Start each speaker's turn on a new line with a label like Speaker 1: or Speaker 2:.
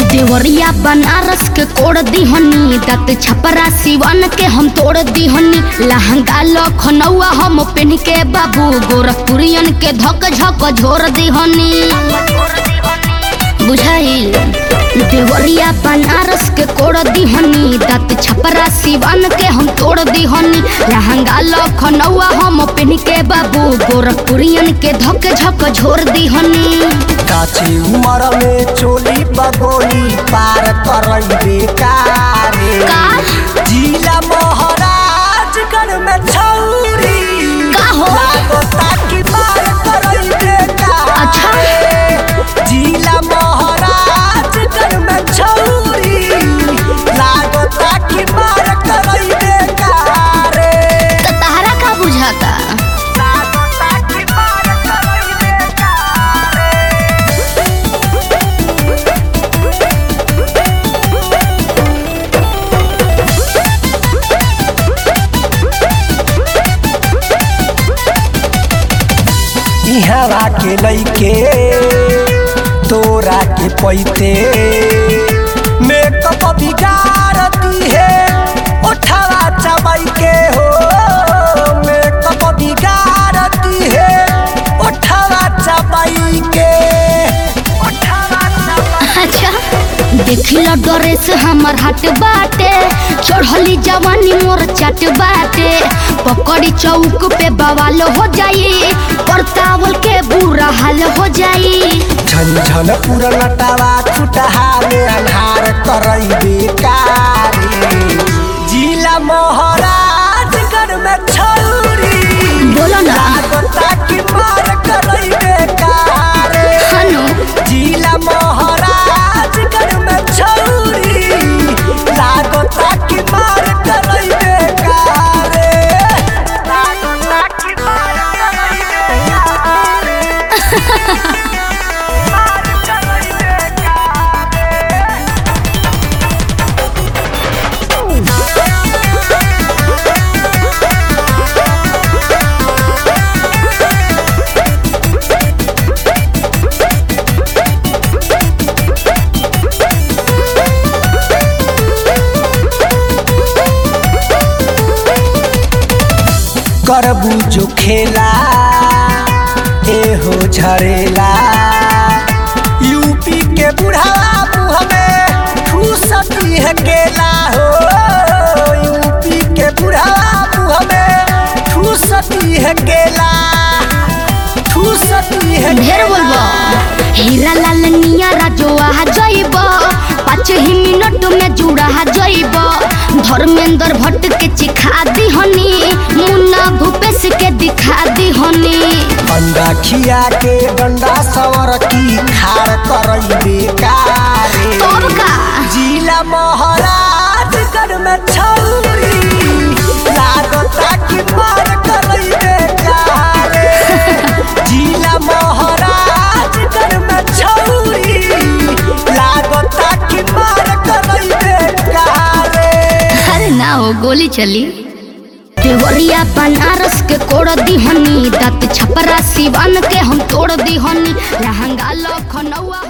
Speaker 1: देवरिया बनारस के कोड़ दिहनी दत छपरा सिवन के हम तोड़ दिहनी लहंगा लखनऊआ हम पेन के बाबू गोरखपुरियन के धक झक झोर दिहनी बुझाइल देवरिया बनारस के कोड़ दिहनी दत छपरा सिवन के हम तोड़ दिहनी लहंगा लखनऊआ हम पेन के बाबू गोरखपुरियन के धक झक झोर दिहनी
Speaker 2: काची उमर में चोली बगोली पार करई बेकारे
Speaker 1: का?
Speaker 2: जिला महाराजगढ़ में छौरी
Speaker 1: का हो?
Speaker 2: लागता कि पार करई बेकारे
Speaker 1: अच्छा।
Speaker 2: जिला महाराजगढ़ में छौरी लागता कि पार करई बेकारे
Speaker 1: त तहरा का बुझाता
Speaker 2: लागता कि पार करई बेकारे इहवा के लइके तोरा के पैते मेकअप बिगाड़ती है उठावा चबाई के हो मेकअप बिगाड़ती है उठावा चबाई के उठावा चबाई
Speaker 1: अच्छा देखिला ड्रेस हमर हट बाटे चढ़ली जवानी मोर चट बाटे पकड़ी चौक पे बवाल हो जाई परतावल के बुरा हाल हो जाई
Speaker 2: झन पूरा नटावा छुटहा में अन्हार करई बेकारी जिला महाराजगढ़ में छौरी
Speaker 1: बोलो ना
Speaker 2: लागता कि मार करई बेकारी
Speaker 1: हनु
Speaker 2: जिला महाराजगढ़ में छौरी लागता कि मार करई बेकारी लागता कि मार करई बेकारी करबू जो खेला एहो झरेला यूपी के बुढ़ावा मुँह में ठूसती है केला हो यूपी के बुढ़ावा मुँह में ठूसती है केला ठूसती है
Speaker 1: ढेर बोलबो हीरा लाल निया जो आ जाइब पाँच ही मिनट में जुड़ा जाइब धर्मेंद्र भट्ट के चिखा दिहनी मुन्ना भूपेश के दिखा दिहनी
Speaker 2: अंडा खिया के डंडा सवर की खार करई बेकारे
Speaker 1: तब का
Speaker 2: जिला महाराजगढ़ में छौरी लागता कि मार करई बेकारे जिला महाराजगढ़ में छौरी लागता कि मार करई बेकारे
Speaker 1: अरे ना हो गोली चली देवरिया बनारस के कोड़ दिहनी दत छपरा सिवान के हम तोड़ दिहनी लहंगा लखनऊआ